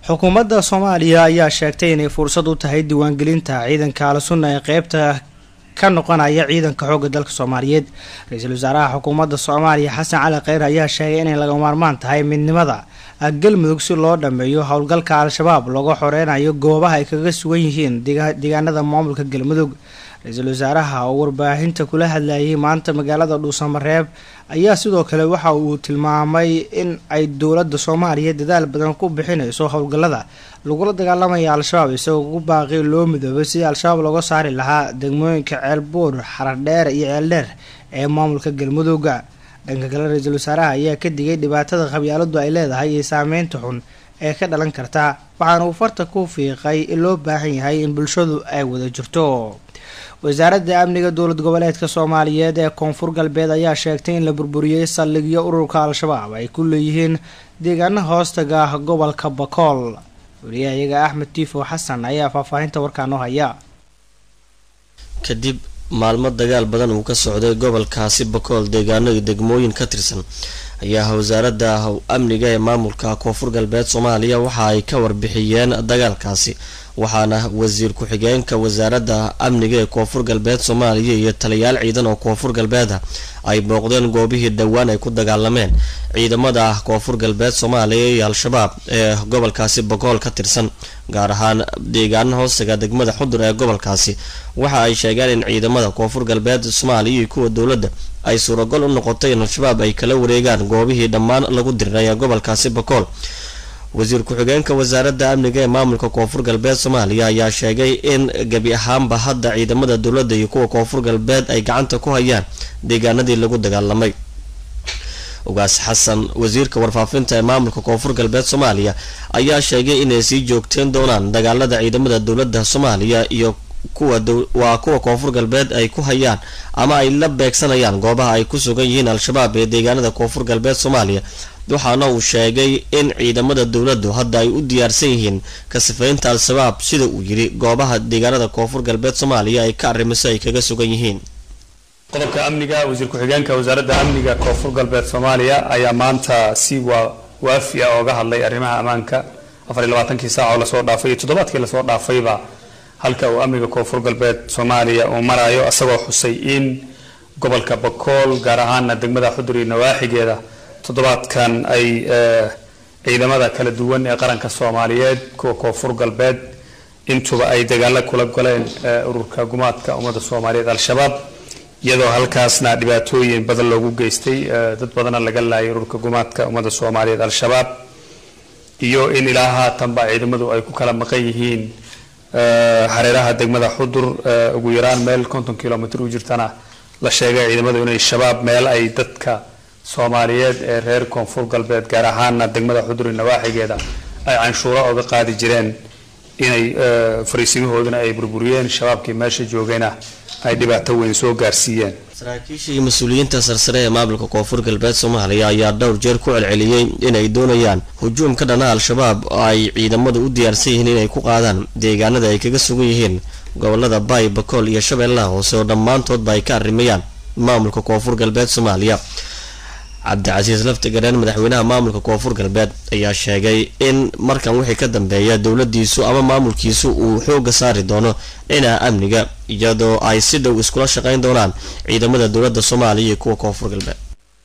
xukuumadda soomaaliya ayaa sheegtay inay fursad u tahay diiwaangelinta ciidanka al-sunna ee qeybta ka noqonaya ciidanka xoogga dalka soomaaliyeed ra-iisul wasaaraha xukuumadda soomaaliya xasan cali kheyr ayaa sheegay inay laga maarmaan tahay midnimada galmudug si loo dhameeyo howlgalka al-shabaab looga xoreynayo goobaha ay kaga sugan yihiin deegaanada maamulka galmudug ra-iisul wasaaraha oo warbaahinta kula hadlayay maanta magaalada dhuusamareeb ayaa sidoo kale waxa uu tilmaamay in ay dowladda soomaaliya dadaal badan ku bixinayso howlgallada lagula dagaalamaya al-shabaab isagoo ugu baaqi loo midoobay sidii al-shabaab looga saari lahaa degmooyinka ceelbuur xaradheer iyo ceeldheer ee maamulka galmudugga dhanka kale ra-iisul wasaaraha ayaa ka digay dhibaatada qabyaaladu ay leedahay iyo saameynta xun ee ka dhalan karta waxaana uu farta ku fiiqay in loo baahan yahay in bulshadu ay wada jirto wasaaradda amniga dowlad goboleedka soomaaliyeed ee koonfur galbeed ayaa sheegtay in la burburiyey saldhigyo ururka al-shabaab ay ku leeyihiin deegaana hoostaga gobolka bakool wariyahayaga axmed tiifo xasan ayaa faahfaahinta warkaa noo haya kadib maalmo dagaal badan uu ka socday gobolkaasi bakool deegaano iyo degmooyin ka tirsan ayaa wasaaradda amniga ee maamulka koonfur galbeed soomaaliya waxa ay ka warbixiyeen dagaalkaasi waxaana wasiir ku-xigeenka wasaaradda amniga ee koonfur galbeed soomaaliya iyo taliyaal ciidan oo koonfur galbeeda ay booqdeen goobihii dhowaan ay ku dagaalameen ciidamada koonfur galbeed soomaaliya iyo al-shabaab ee gobolkaasi bakool ka tirsan gaar ahaan deegaana hoostaga degmada xudur ee gobolkaasi waxa ay sheegeen in ciidamada koonfur galbeed soomaaliya iyo kuwa dowladda ay suuragol u noqotay in al-shabaab ay kala wareegaan goobihii dhammaan lagu diriray ee gobolkaasi bakool wasiir ku-xigeenka wasaaradda amniga ee maamulka koonfur galbeed soomaaliya ayaa sheegay in gebi ahaanba hadda ciidamada dowladda iyo kuwa koonfur galbeed ay gacanta ku hayaan deegaanadii lagu dagaalamay ugaas xasan wasiirka warfaafinta ee maamulka koonfur galbeed soomaaliya ayaa sheegay inay sii joogteen doonaan dagaalada ciidamada dowladda soomaaliya iyo kuwa waa kuwa koonfur galbeed ay ku hayaan ama ay la beegsanayaan goobaha ay ku sugan yihiin al-shabaab ee deegaanada koonfur galbeed soomaaliya waxaana uu sheegay in ciidamada dowladdu hadda ay u diyaarsan yihiin ka sifaynta al-shabaab sida uu yidhi goobaha deegaanada koonfur galbeed soomaaliya ay ka arrimiso ay kaga sugan yihiin qodobka amniga wasiir ku-xigeenka wasaaradda amniga koonfur galbeed soomaaliya ayaa maanta si waa waafi ah ooga hadlay arrimaha ammaanka afar iyo labaatankii saac oo lasoo dhaafay iyo toddobaadkii lasoo dhaafayba halka uu amniga koonfur galbeed soomaaliya uu marayo isagoo xusay in gobolka bakool gaar ahaana degmada xudur iyo nawaaxigeeda toddobaadkan ay ciidamada kala duwan ee qaranka soomaaliyeed kuwa koonfur galbeed intuba ay dagaalo kula goleen ururka gumaadka ummadda soomaaliyeed al-shabaab iyadoo halkaasna dhibaatooyin badan loogu geystay dad badana laga laayay ururka gumaadka ummadda soomaaliyeed al-shabaab iyo in ilaa haatanba ciidamadu ay ku kala maqan yihiin hareeraha degmada xudur ugu yaraan meel konton kilomitr u jirtana la sheegay ciidamadu inay shabaab meel ay dadka soomaaliyeed ee reer koonfur galbeed gaar ahaana degmada xudur iyo nawaaxigeeda ay canshuuro oga qaadi jireen inay fariisimahooduna ay burburiyeen shabaabkii meesha joogayna ay dhibaato weyn soo gaarsiiyeen saraakiisha iyo mas-uuliyiinta sarsare ee maamulka koonfur galbeed soomaaliya ayaa dhowr jeer ku celceliyey inay doonayaan hujuum ka dhana al-shabaab oo ay ciidamadu u diyaarsan yihiin inay ku qaadaan deegaanada ay kaga sugan yihiin gobolada baay bakool iyo shabeellaha hoose oo dhammaantoodba ay ka arrimayaan maamulka koonfur galbeed soomaaliya cabdicasiis laftigareen madaxweynaha maamulka koonfur galbeed ayaa sheegay in markan wixii ka dambeeya dowladiisu ama maamulkiisu uu xooga saari doono dhinaca amniga iyadoo ay si dhow iskula shaqayn doonaan ciidamada dowladda soomaaliya iyo kuwa koonfur galbeed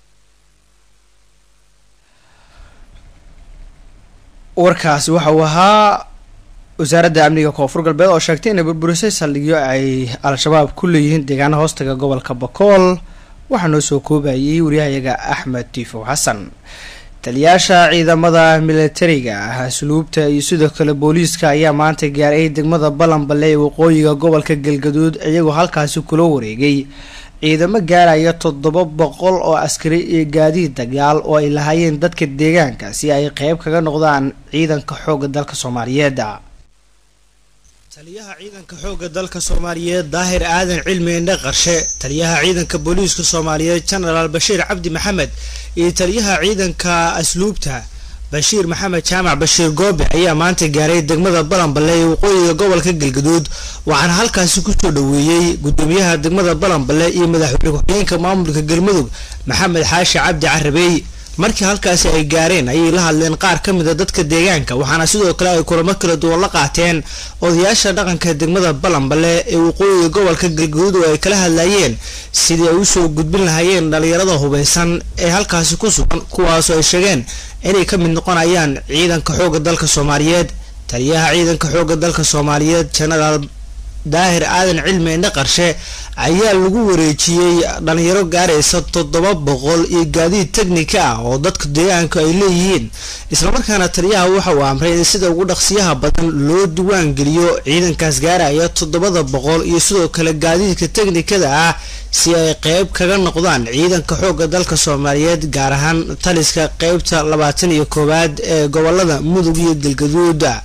warkaasi waxa uu ahaa wasaaradda amniga koonfur galbeed oo sheegtay inay burburisay saldhigyo ay al-shabaab ku leeyihiin deegaana hoostaga gobolka bakool waxaa noo soo koobayay waryahayaga axmed tiifow xasan taliyaasha ciidamada militariga ah asluubta iyo sidoo kale booliiska ayaa maanta gaaray degmada balanballe ee waqooyiga gobolka galgaduud iyagoo halkaasi kula wareegay ciidamo gaaraya toddoba boqol oo askari iyo gaadiid dagaal oo ay lahaayeen dadka deegaanka si ay qeyb kaga noqdaan ciidanka xoogga dalka soomaaliyeed taliyaha ciidanka xoogga dalka soomaaliyeed daahir aadan cilmi indhe qarshe taliyaha ciidanka booliiska soomaaliyeed genaraal bashiir cabdi maxamed iyo taliyaha ciidanka asluubta bashiir maxamed jaamac bashiir goobe ayaa maanta gaaray degmada balanballe ee waqooyiga gobolka galgaduud waxaana halkaasi kusoo dhaweeyey gudoomiyaha degmada balanballe iyo madaxweyne ku-xigeenka maamulka galmudug maxamed xaashi cabdi carabey markii halkaasi ay gaareen ayay la hadleen qaar ka mid a dadka deegaanka waxaana sidoo kale ay kulamo kala duwan la qaateen odayaasha dhaqanka degmada balanbale ee waqooyiga gobolka galguduud oo ay kala hadlayeen sidii ay usoo gudbin lahaayeen dhalinyarada hubeysan ee halkaasi ku sugan kuwaasoo ay sheegeen inay ka mid noqonayaan ciidanka xoogga dalka soomaaliyeed taliyaha ciidanka xoogga dalka soomaaliyeed jenaraal daahir aadan cilmi indhe qarshe ayaa lagu wareejiyey dhalinyaro gaaraysa toddoba boqol iyo gaadiid teknika ah oo dadka deegaanku ay leeyihiin islamarkaana taliyaha waxa uu amray in sida ugu dhaqsiyaha badan loo diwaan geliyo ciidankaas gaaraya toddobada boqol iyo sidoo kale gaadiidka teknikada ah si ay qeyb kaga noqdaan ciidanka xoogga dalka soomaaliyeed gaar ahaan taliska qeybta labaatan iyo koowaad ee gobolada mudug iyo galgaduuda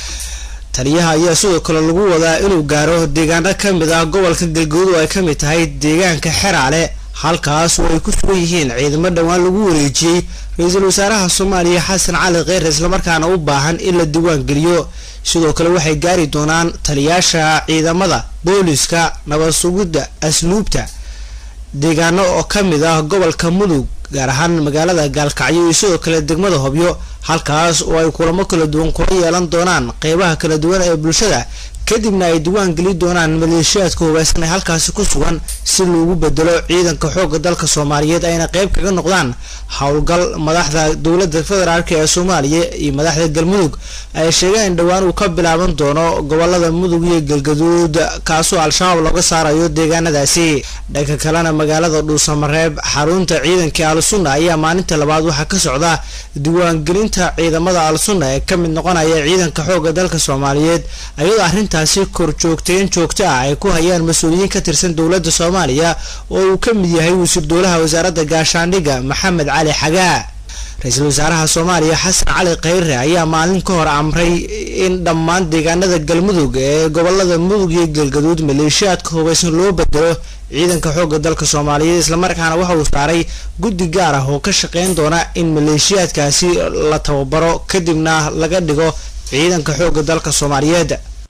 taliyaha ayaa sidoo kale lagu wadaa inuu gaaro deegaano ka mid ah gobolka galguud oo ay ka mid tahay deegaanka xeraale halkaas oo ay ku sugan yihiin ciidamo dhowaan lagu wareejiyey ra-iisul wasaaraha soomaaliya xasan cali kheyre islamarkaana u baahan in la diwaan geliyo sidoo kale waxay gaari doonaan taliyaasha ciidamada booliska nabad sugidda asluubta deegaano oo ka mid ah gobolka mudug gaar ahaan magaalada gaalkacyo iyo sidoo kale degmada hobyo halkaas oo ay kulamo kala duwan kula yeelan doonaan qeybaha kala duwan ee bulshada kadibna ay diwaan geli doonaan maleeshiyaadka hubeysan ee halkaasi ku sugan si loogu bedelo ciidanka xoogga dalka soomaaliyeed ayna qeyb kaga noqdaan howlgal madaxda dowladda federaalk ee soomaaliya iyo madaxda galmudug ay sheegeen in dhowaan uu ka bilaaban doono gobolada mudug iyo galgaduud kaasoo al-shabaab looga saarayo deegaanadaasi dhanka kalena magaalada dhuusamareeb xarunta ciidanka al-sunna ayaa maalinta labaad waxaa ka socda diwaangelinta ciidamada al-sunna ee ka mid noqonaya ciidanka xoogga dalka soomaaliyeed ayadoo arrintaasi korjoogteen joogto ah ay ku hayaan mas-uuliyiin ka tirsan dowladda soomaaliya oo uu ka mid yahay wasiir dowlaha wasaaradda gaashaandhigga maxamed cali xagaa ra-iisul wasaaraha soomaaliya xasan cali kheyre ayaa maalin ka hor amray in dhammaan deegaanada galmudug ee gobolada mudug iyo galgaduud maleeshiyaadka hubeysan loo bedelo ciidanka xoogga dalka soomaaliyeed islamarkaana waxa uu saaray guddi gaar ah oo ka shaqeyn doona in maleeshiyaadkaasi la tababaro kadibna laga dhigo ciidanka xoogga dalka soomaaliyeed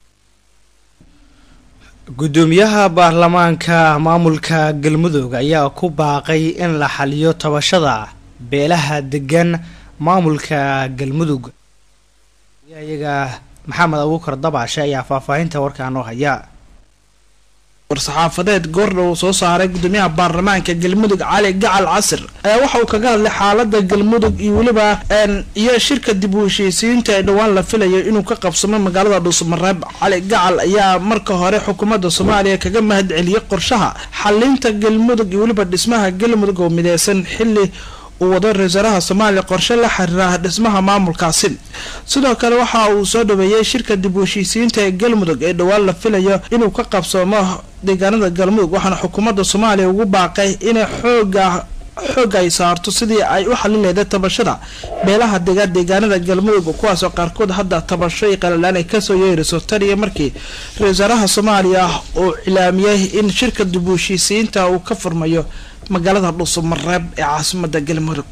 gudoomiyaha baarlamaanka maamulka galmudug ayaa ku baaqay in la xaliyo tabashada beelaha degan maamulka galmudug iyaga maxamed abuukar dabaashe ayaa faahfaahinta warkaa noo haya war-saxaafadeed goordha uu soo saaray gudoomiyaha baarlamaanka galmudug cali gacal casir ayaa waxa uu kaga hadlay xaalada galmudug iyo weliba iyo shirka dib u heshiisiyiinta ee dhowaan la filayo inuu ka qabsamo magaalada dhuusamareeb cali gacal ayaa marka hore xukuumadda soomaaliya kaga mahad celiyey qorshaha xalinta galmudug iyo weliba dhismaha galmudug oo mideysan xili uu wado ra-isul wasaaraha soomaaliya qorshe la xiriira dhismaha maamulkaasi sidoo kale waxa uu soo dhaweeyey shirka dib u heshiisiyiinta ee galmudug ee dhowaan la filayo inuu ka qabsoomo deegaanada galmudug waxaana xukuumadda soomaaliya ugu baaqay inay xooga xooga ay saarto sidii ay u xalin leeday tabashada beelaha degaa deegaanada galmudug kuwaasoo qaarkood hadda tabasho iyo qalalaan ay kasoo yeeriso tan iyo markii ra-isul wasaaraha soomaaliya uu cilaamiyey in shirka dib u heshiisiyiinta uu ka furmayo magaalada dhuusamareeb ee caasimada galmudug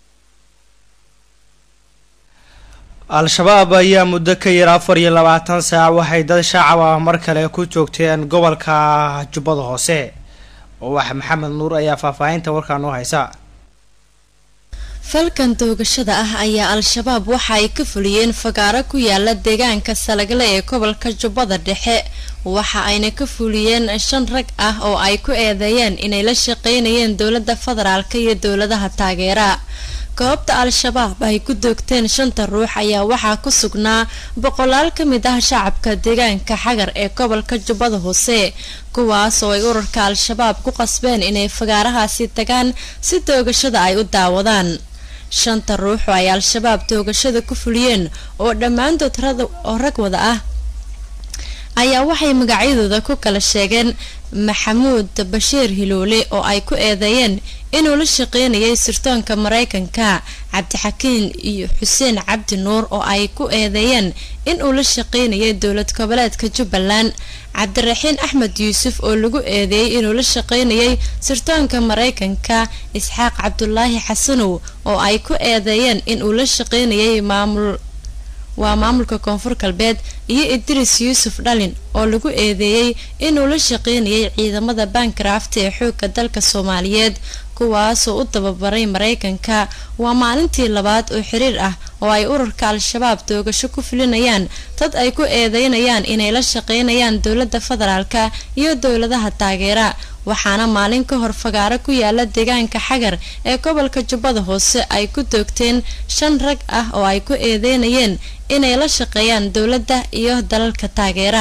al-shabaab ayaa muddo ka yar afar iyo labaatan saac waxay dad shacab ah mar kale ku joogteen gobolka jubbada hoose wax maxamed nuur ayaa faahfaahinta warkaa noo haysa falkan doogashada ah ayaa al-shabaab waxa ay ka fuliyeen fagaaro ku yaala deegaanka salagle ee gobolka jubbada dhexe waxa ayna ka fuliyeen shan rag ah oo ay ku eedeeyeen inay la shaqeynayeen dowladda federaalka iyo dowladaha taageera goobta al-shabaab ay ku doogteen shanta ruux ayaa waxaa ku sugnaa boqolaal ka mid ah shacabka deegaanka xagar ee gobolka jubbada hoose kuwaas oo ay urarka al-shabaab ku qasbeen inay fagaarahaasi tagaan si doogashada ay u daawadaan shanta ruux oo ay al-shabaab doogashada ku fuliyeen oo dhammaantood oo rag wada ah ayaa waxay magacyadooda ku kala sheegeen maxamuud bashiir hiloole oo ay ku eedeeyeen inuu la shaqeynayay sirtoonka mareykanka cabdixakiin iyo xuseen cabdi nuur oo ay ku eedeeyeen inuu la shaqeynayay dowlad goboleedka jubbaland cabdiraxiin axmed yuusuf oo lagu eedeeyey inuu la shaqeynayay sirtoonka mareykanka isxaaq cabdulaahi xasanow oo ay ku eedeeyeen inuu la shaqeynayay maamul waa maamulka koonfur galbeed iyo idris yuusuf dhalin oo lagu eedeeyey inuu la shaqeynayay ciidamada bancraft ee xoogga dalka soomaaliyeed kuwaasoo u tababaray mareykanka waa maalintii labaad oo xiriir ah oo ay ururka al-shabaab toogasho ku fulinayaan dad ay ku eedeynayaan inay la shaqeynayaan dowladda federaalka iyo dowladaha taageera waxaana maalin ka hor fagaaro ku yaala deegaanka xagar ee gobolka jubbada hoose ay ku toogteen shan rag ah oo ay ku eedeynayeen inay la shaqeeyaan dowladda iyo dalalka taageera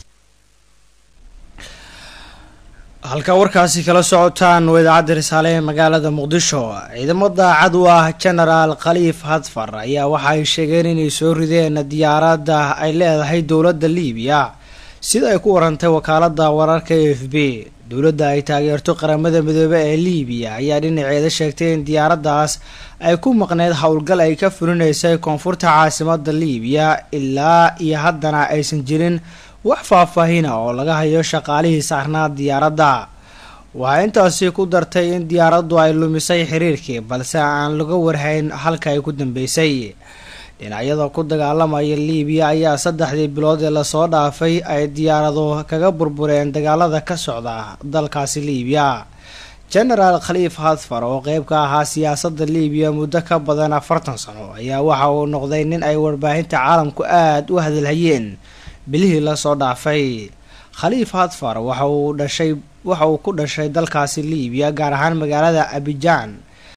halka warkaasi kala socotaan waa idaacadda risaale ee magaalada muqdisho ciidamo daacad u ah genaraal khaliif hadfar ayaa waxa ay sheegeen inay soo rideen diyaaradda ay leedahay dowladda liibiya sida ay ku warantay wakaalada wararka e f b dowladda ay taageerto qaramada midoobe ee liibiya ayaa dhinaceeda sheegtay in diyaaraddaas ay ku maqneyd howlgal ay ka fulinaysay koonfurta caasimada liibiya ilaa iyo haddana aysan jirin wax faahfaahina oo laga hayo shaqaalihii saarnaa diyaaradda waxaa intaasi ku dartay in diyaaraddu ay lumisay xiriirkii balse aan laga warhayn halka ay ku dambeysay dhinacyada ku dagaalamaya liibiya ayaa saddexdii bilood ee lasoo dhaafay ay diyaarado kaga burbureen dagaalada ka socda dalkaasi liibiya genaraal khaliif hadfar oo qeyb ka ahaa siyaasadda liibiya muddo ka badan afartan sano ayaa waxa uu noqday nin ay warbaahinta caalamku aada u hadalhayeen bilihii lasoo dhaafay khaliif hadfar waxa uu dhashay waxa uu ku dhashay dalkaasi liibiya gaar ahaan magaalada abijaan